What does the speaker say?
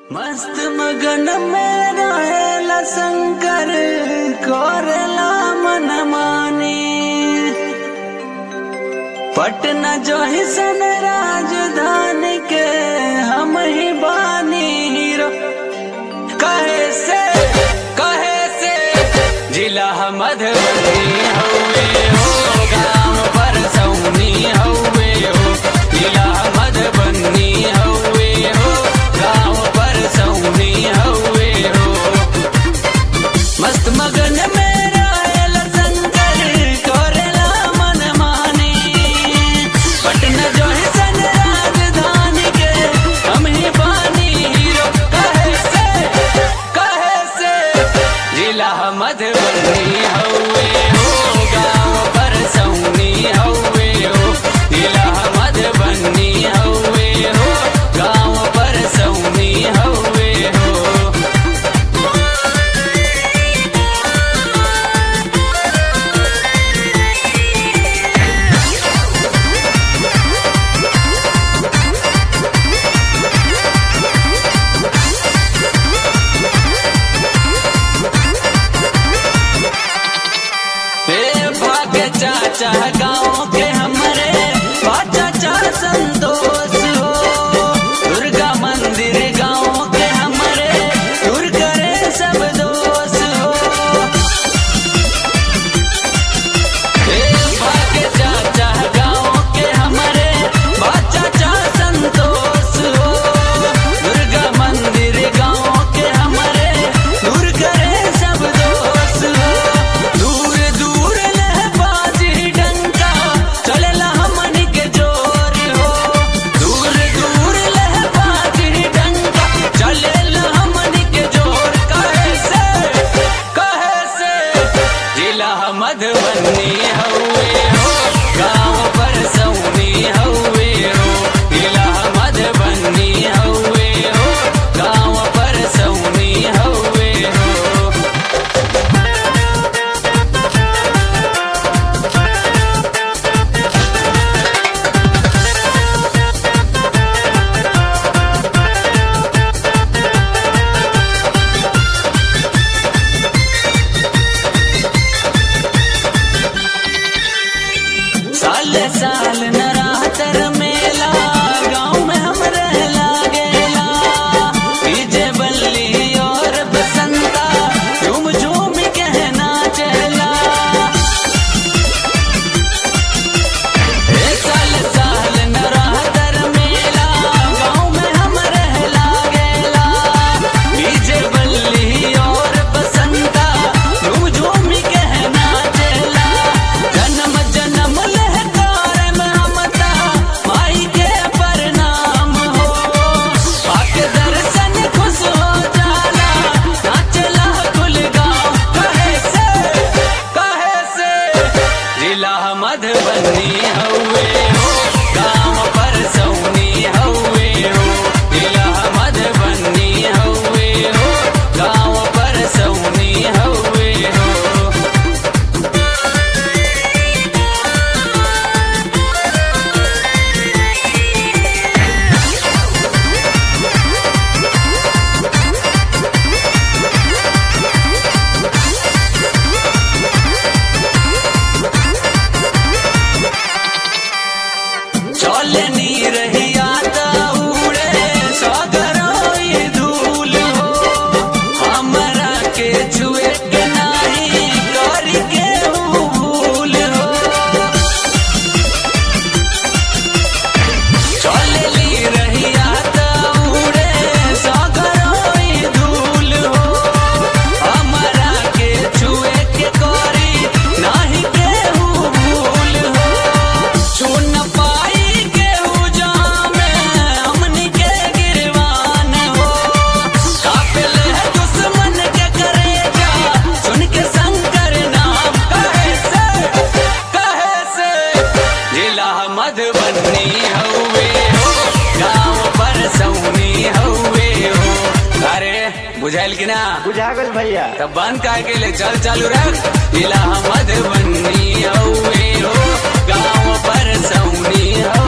मस्त मगन में रहेला शंकर करेला मन मानी पटना जो ही सन राजधानी के हम ही बानी हीरो कहे से कहे से जिला मधुबनी हवे हो गाँव पर सौनी हवे हो जिला मधुबनी हवे हो गाँव पर सौनी हवे हो मस्त मगन में रहेला शंकर करेला मन मानी पटना जो है सन राजधानी के हम ही बानी हीरो कहे से कहे से जिला मधुबनी हवे हो गाँव पर सौनी हवे हो जिला मधुबनी हवे हो गाँव पर सौनी हवे हो ए भाग्य चाचा गाँव के हमरे बा चाचा संतोष हो दुर्गा मंदिर गाँव के हमरे दूर करे सब दोष हो ए भाग्य चाचा गाँव के हमरे बा चाचा संतोष हो दुर्गा मंदिर गाँव के हमरे दूर करे सब दोष हो दूर दूर लह बाजी डंका चलेला हमन के जोर हो दूर दूर लह बाजी डंका चलेला हमन के जोर कहे से कहे से जिला मधुबनी हवे हो गाँव पर सौनी हवे हो जिला मधुबनी हवे हो गाँव पर सौनी हवे हो साल साल नरातर मेला गाँव में हम रह लागेला डीजे बल्ली और बसंता झूम झूम कहना चला ए साल साल नरातर मेला गाँव में हम रह लागेला डीजे बल्ली और बसंता झूम झूम कहना चला जन्म जन्म लहकार में हमता माई के प्रणाम हो आके दर्शन खुश हो जाला नाचला कुल गाँव कहे से कहे से जिला मधुबनी हवे हो गाँव पर सौनी हवे हो जिला मधुबनी हवे हो गाँव पर सौनी हवे हो चले नी रहिया त उड़े सगरोई धूल हो हमरा के छुए के नाही करी के भूल हो चले ली रहिया त उड़े सगरोई धूल हो हमरा के छुए के करी नाही के भूल हो सुन पाई के जामे हमनी के गिरवान हो कापिल है दुश्मन के करे जा सुन के शंकर नाम कहे से कहे से जिला मधुबनी हवे हो गाँव पर सौनी हवे हो अरे बुझाइल कि ना बुझा गल भैया तब बंद काहे के ले चल चालू रख जिला मधुबनी हवे हो गाँव पर सौनी हवे